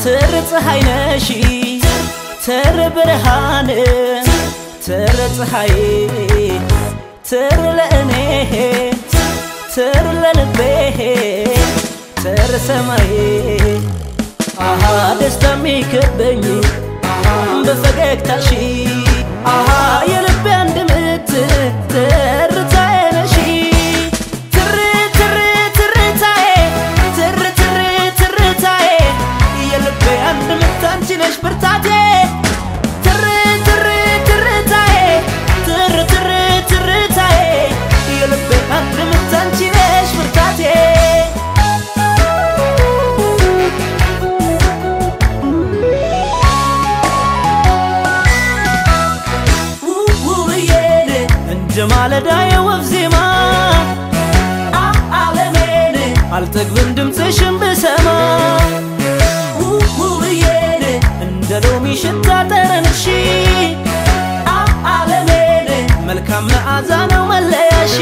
ትር ፀሐይ ነሺ ትር ብርሃን ትር ፀሐይ ትር ለእኔ ትር ለልቤ ትር ሰማይ አሃ ደስታ የሚከበኝ በፈገግታሽ አሃ የልቤ አንድ ምት ትርታዬ ነሽ ትር ትር ትርታዬ ትር ትር ትርታዬ የልቤ አንድ ምት አንቺ ነሽ ብርታቴ ትር ትር ትርታዬ ትር ትር ትርታዬ የልቤ አንድ ምት አንቺ ነሽ ብርታቴ ውብዬን እንደ ማለዳ የወፍ ዜማ ዓለሜን አልጠግብም ድምፅሽን ብሰማ ውብዬን እንደ ሎሚ ሽታ ጠረንሽ ዓለሜን መልካም መዓዛ ነው መለያሽ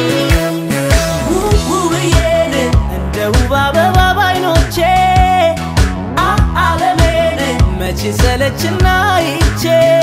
ውብዬን እንደ ውብ አበባ ባይኖቼ ዓለሜን መቼ ሰለችና ይቼ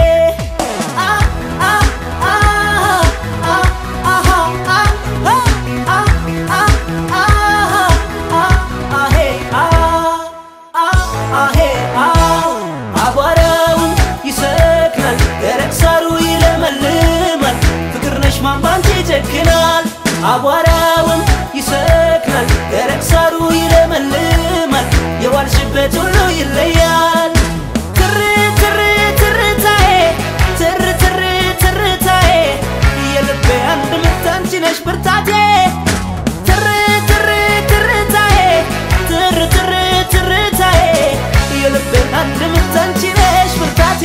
አቧራውን ይሰክናል፣ ደረቅ ሳሩ ይለመልማል። ፍቅር ነሽ ማን ባንቺ ይጨክናል። አቧራውን ይሰክናል፣ ደረቅ ሳሩ ይለመልማል። የዋልሽበት ሁሉ ይለያል። ትር ትር ትርታዬ ትር ትር ትርታዬ የልቤ አንድ ምት አንቺ ነሽ ብርታቴ ትር ትር ትርታዬ ትር ትር ትርታዬ የልቤ አንድ ምት አንቺ ነሽ ብርታቴ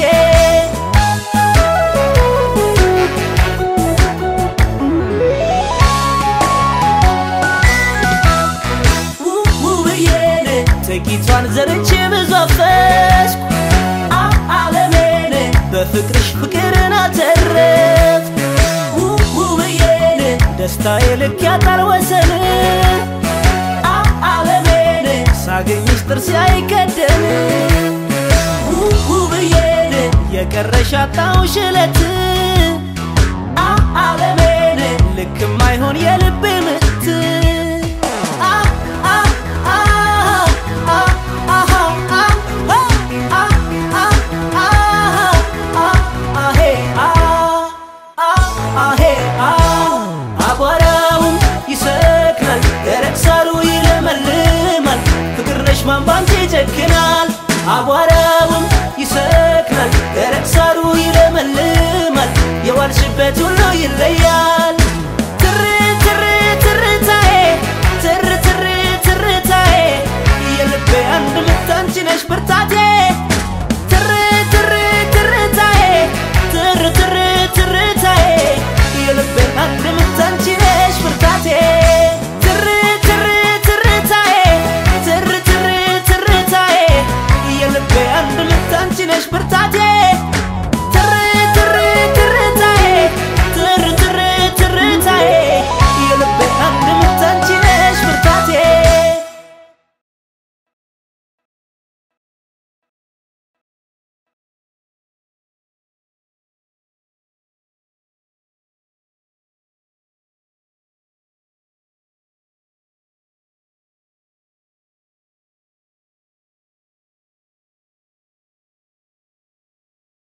ውብዬን ጥቂቷን ዘርቼ ብዙ አፈስኩ ዓለሜን በፍቅርሽ ፍቅርን አተረፍ ውብዬን ደስታዬ ልክ ያጣል ወሰን ዓለሜን ሳገኝሽ ጥርሴ አይከደን ውብዬን የቀረሽ አጣሁሽ እለት ዓለሜን ልክ የማይሆን የልቤ ምት አቧራውም ይሰክናል፣ ደረቅ ሳሩ ይለመልማል። ፍቅር ነሽ ማን ባንቺ ይጨክናል። አቧራውም ይሰክናል፣ ደረቅ ሳሩ ይለመልማል። የዋልሽበት ሁሉ ይለያል። ትር ትር ትርታዬ ትር ትር ትርታዬ የልቤ አንድ ምት አንቺ ነሽ ብርታቴ